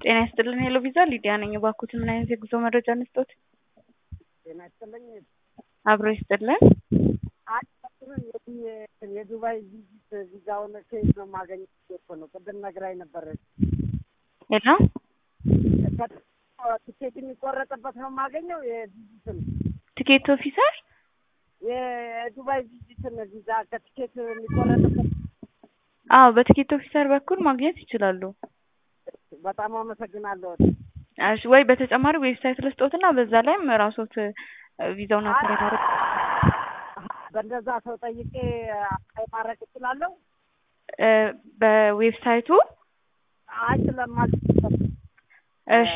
ጤና ይስጥልን ሄሎ ቪዛ ሊዲያ ነኝ። እባክዎትን ምን አይነት የጉዞ መረጃ እንስጦት? ጤና ይስጥልኝ። አብሮ ይስጥልን። አጭሩን የዱባይ ቪዚት ቪዛውን ከየት ነው የማገኘው? እኮ ነው ቅድም ነግራኝ ነበር። ሄሎ ትኬት የሚቆረጥበት ነው የማገኘው የቪዚትን ትኬት ኦፊሰር የዱባይ ቪዚትን ቪዛ ከትኬት የሚቆረጥበት አዎ በትኬት ኦፊሰር በኩል ማግኘት ይችላሉ። በጣም አመሰግናለሁ። እሺ ወይ በተጨማሪ ዌብሳይት ልስጦትና በዛ ላይም ራሶት ቪዛውን አፕላይ ማድረግ በእንደዛ ሰው ጠይቄ አፕላይ ማድረግ እችላለሁ? እ በዌብሳይቱ አይ ስለማል እሺ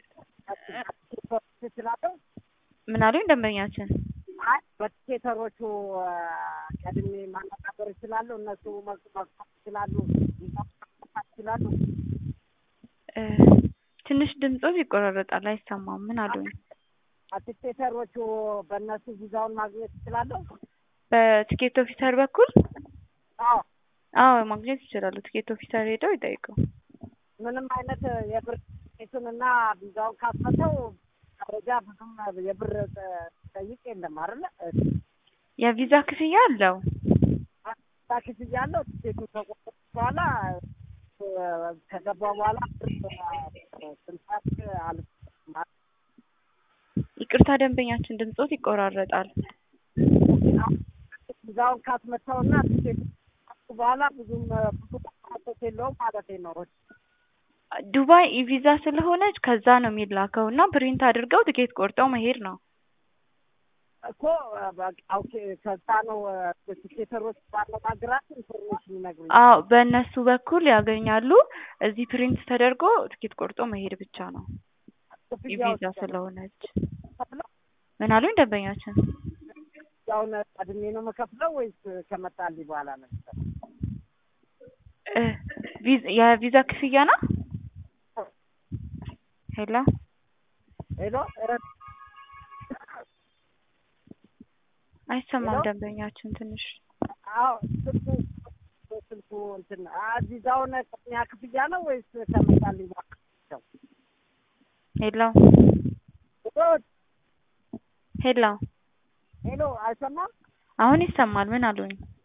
እችላለሁ? ምን አሉኝ ደንበኛችን? አይ በቲኬተሮቹ ቀድሜ ማነጋገር እችላለሁ? እነሱ መልስ መስጠት ይችላሉ? ይችላሉ? እ ትንሽ ድምጾት ይቆራረጣል፣ አይሰማም። ምን አሉኝ? ቲኬተሮቹ በእነሱ ቪዛውን ማግኘት እችላለሁ? በቲኬት ኦፊሰር በኩል አዎ አዎ ማግኘት ይችላሉ። ቲኬት ኦፊሰር ሄደው ይጠይቁ። ምንም አይነት የብር ቲኬቱን እና ቪዛውን ካስመተው ደረጃ ብዙም የብር ጠይቅ የለም አይደለ? የቪዛ ክፍያ አለው። ቪዛ ክፍያ አለው። ቲኬቱ ከቆረጥኩ በኋላ ከገባ በኋላ ስንሳት አል ይቅርታ ደንበኛችን ድምጾት ይቆራረጣል። ቪዛውን ካስመታውና ቲኬቱ በኋላ ብዙም ብዙ ቋቶት የለውም ማለት ነው። ዱባይ ኢቪዛ ስለሆነች ከዛ ነው የሚላከው እና ፕሪንት አድርገው ትኬት ቆርጠው መሄድ ነው። እኮ ኦኬ፣ ከዛ ነው ቲኬተሮች ባነጋግራት ኢንፎርሜሽን ይነግሩኝ። አዎ በእነሱ በኩል ያገኛሉ። እዚህ ፕሪንት ተደርጎ ትኬት ቆርጦ መሄድ ብቻ ነው ኢቪዛ ስለሆነች። ምን አሉኝ ደንበኛችን? ያውን ቀድሜ ነው የምከፍለው ወይስ ከመጣልኝ በኋላ ነው? እ ቪዛ- የቪዛ ክፍያ ነው። ሄሎ ሄሎ አይሰማም ሄሎ? ደንበኛችን ትንሽ አዎ ስልኩ ስልኩ እንትን ቪዛውን ቅድሚያ ክፍያ ነው ወይስ ከመጣልኝ በኋላ ነው? ሄሎ ሄሎ ሄሎ ሄሎ አይሰማም? አሁን ይሰማል። ምን አሉኝ?